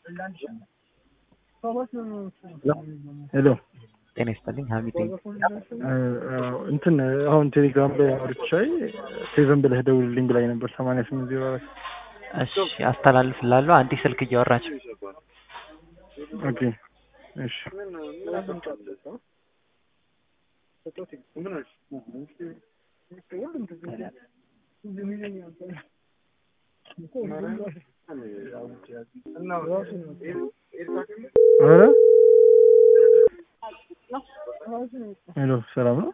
ሄሎ ጤና ይስጥልኝ ሀሚድ ነኝ። እንትን አሁን ቴሌግራም ላይ አውርቻይ ሴቨን ብለህ ደውልልኝ ብላኝ ነበር ሰማንያ ስምንት ዜሮ አራት እሺ አስተላልፍላለሁ። አንዴ ስልክ እያወራች ኦኬ እሺ ኧረ ሄሎ ሰላም ነው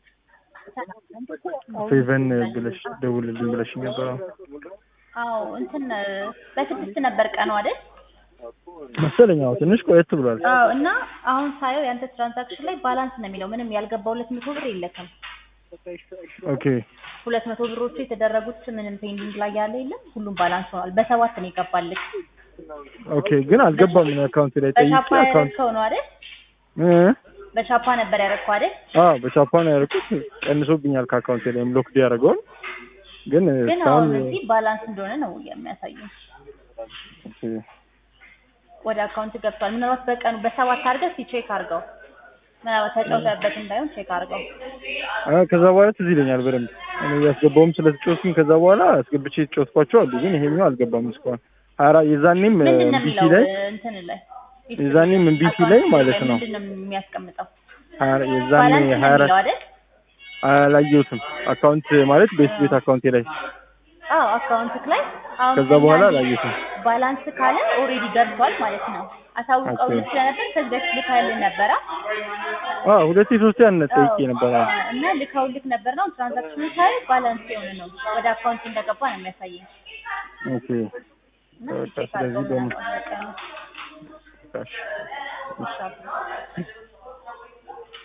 ሴቨን ብለሽ ደውልልኝ ብለሽ ነበር አዎ እንትን በስድስት ነበር ቀኑ አይደል? መሰለኝ አዎ ትንሽ ቆየት ብሏል አዎ እና አሁን ሳየው ያንተ ትራንዛክሽን ላይ ባላንስ ነው የሚለው ምንም ያልገባ ሁለት መቶ ብር የለክም። ኦኬ ሁለት መቶ ብሮቹ የተደረጉት ምንም ፔንዲንግ ላይ ያለ የለም። ሁሉም ባላንስ ሆኗል። በሰባት ነው የገባልክ። ኦኬ ግን አልገባም እኔ አካውንት ላይ ጠይቄ በቻፓ አካውንት ያደረግከው ነው አይደል? እ በቻፓ ነበር ያደረግከው አይደል? አዎ በቻፓ ነው ያደረኩት ቀንሶብኛል ከአካውንቴ ላይ ብሎክድ ያደረገውን ግን ግን እስካሁን አሁን እዚህ ባላንስ እንደሆነ ነው የሚያሳየው። ኦኬ ወደ አካውንት ገብቷል። ምናልባት በቀኑ በሰባት አድርገህ እስኪ ቼክ አድርገው። ምናልባት ተጫውተህበት እንዳይሆን ቼክ አድርገው። አ ከዛ በኋላ ትዝ ይለኛል በደንብ እኔ ያስገባውም ስለተጫወትኩኝ ከዛ በኋላ አስገብቼ የተጫወትኳቸው አሉ ግን ይሄኛው አልገባም እስካሁን ሀያ አራት የዛኔም ምንድን ነው እምቢ የሚለው ሲለኝ እንትን ላይ የዛኔም እምቢ ሲለኝ ማለት ነው ምንድን ነው የሚያስቀምጠው? ሀያ አራት- የዛኔ ባላንስ ነው ሀያ አራት የሚለው አይደል? አላየሁትም አካውንት ማለት ቤት ቤት አካውንቴ ላይ አዎ አካውንትክ ላይ አሁን ከዛ በኋላ ያኔ አላየሁትም ባላንስ ካለ ኦልሬዲ ገብቷል ማለት ነው። አሳውቀውልህ ስለነበር ከዚህ በፊት ልካልህ ነበረ አ ሁለቴ ሶስቴ ያነ ጠይቄ ነበር አዎ። እና ልካውልክ ነበር ነው ትራንዛክሽኑ ሳይ ባላንስ የሆነ ነው ወደ አካውንት እንደገባ ነው የሚያሳየኝ። ኦኬ እና በቃ ቼክ ስለዚህ አድርገው ደግሞ ምናልባት በቀኑ እሺ ይሻላል።